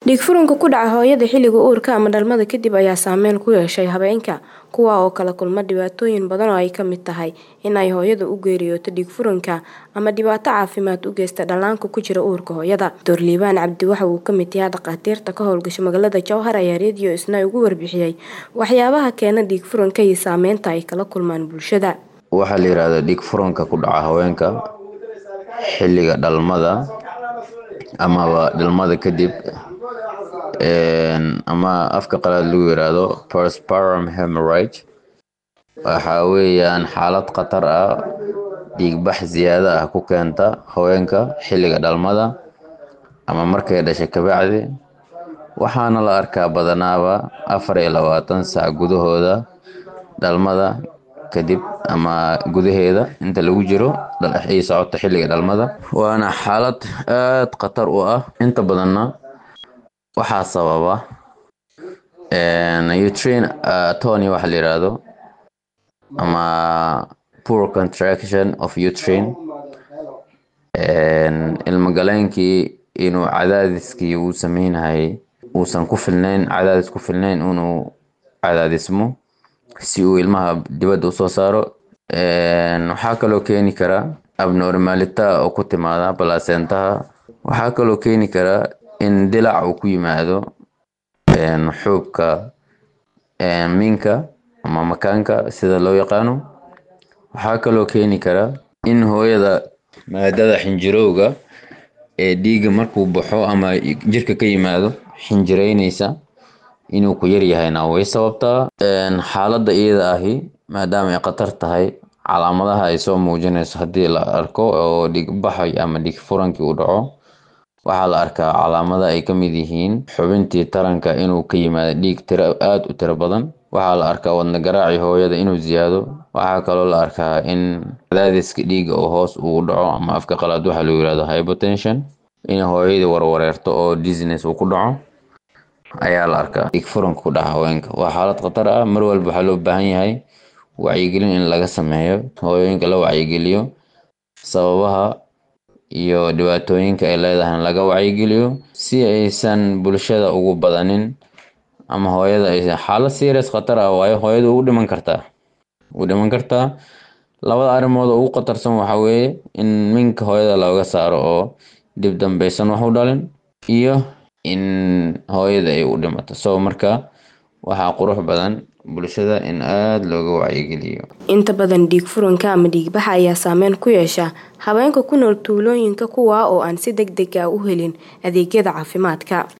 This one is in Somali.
Dhiig-furanka ku dhaca hooyada xilliga uurka ama dhalmada kadib ayaa saameyn ku yeesha haweenka, kuwaas oo kala kulma dhibaatooyin badan oo ay ka mid tahay in ay hooyadu u geeriyooto dhiig-furanka ama dhibaato caafimaad u geysta dhallaanka ku jira uurka hooyada. Dr. Liibaan Cabdi waxa uu ka mid yahay dhakhaatiirta ka howlgasha magaalada Jowhar ayaa Radio Isnaa uga warbixiyay waxyaabaha keena dhiig-furanka iyo saameynta ay kala kulmaan bulshada. Waxaa la yiraahdaa dhiig-furanka ku dhaca haweenka xilliga dhalmada amaba dhalmada kadib ama afka qalaad lagu yiraahdo postpartum hemorrhage waxa weeyaan xaalad khatar ah dhiig-bax ziyaado ah ku keenta haweenka xilliga dhalmada ama markay dhashay kabacdi waxaana la arkaa badanaaba afar iyo labaatan saac gudahooda dhalmada kadib ama gudaheeda inta lagu jiro ay socoto xilliga dhalmada waana xaalad aad khatar u ah inta badanna waxaa sababa uterine atony waxa la yiraahdo ama poor contraction of uterine ilmo galeenkii inuu cadaadiskii uu sameynayay uusan ku filnayn cadaadis ku filnayn inuu cadaadismo si uu ilmaha dibadda usoo saaro waxaa kaloo keeni kara abnormalita oo ku timaada placentaha waxaa kaloo keeni kara in dilac uu ku yimaado xuubka minka ama makaanka sida loo yaqaano waxaa kaloo keeni kara in hooyada maadada xinjirowga ee dhiigga markuu baxo ama jirka ka yimaado xinjireyneysa inuu ku yar yahayna way sababtaa xaaladda iyada ahi maadaama ay khatar tahay calaamadaha ay soo muujinayso haddii la arko oo dhiig-baxay ama dhiig-furankii uu dhaco waxaa la arkaa calaamada ay ka mid yihiin xubintii taranka inuu ka yimaado dhiig tiro aada u tiro badan waxaa la arkaa wadna garaaci hooyada inuu ziyaado waxaa kaloo la arkaa in cadaadiska dhiigga oo hoos uu dhaco ama afka qalaad waxaa lagu yirahdo hypotension in hooyadii warwareerto oo dizziness uu ku dhaco ayaa la arkaa dhiig-furanka ku dhaca haweenka waa xaalad khatar ah mar walba waxaa loo baahan yahay wacyigelin in laga sameeyo hooyooyinka la wacyigeliyo sababaha iyo dhibaatooyinka ay leedahay in laga wacyigeliyo si aysan bulshada ugu badanin ama hooyada aysan xaalad serious khatar ah waayo hooyada ugu dhiman kartaa ugu dhiman kartaa labada arrimood oo ugu khatarsan waxaa weeye in minka hooyada looga saaro oo dib dambeysan wax u dhalin iyo in hooyada ay u dhimato so marka waxaa qurux badan bulshada in aada looga wacyigeliyo inta badan dhiig-furanka ama dhiig-baxa ayaa saameyn ku yeesha haweenka ku nool tuulooyinka kuwaa oo aan si deg deg ah u helin adeegyada caafimaadka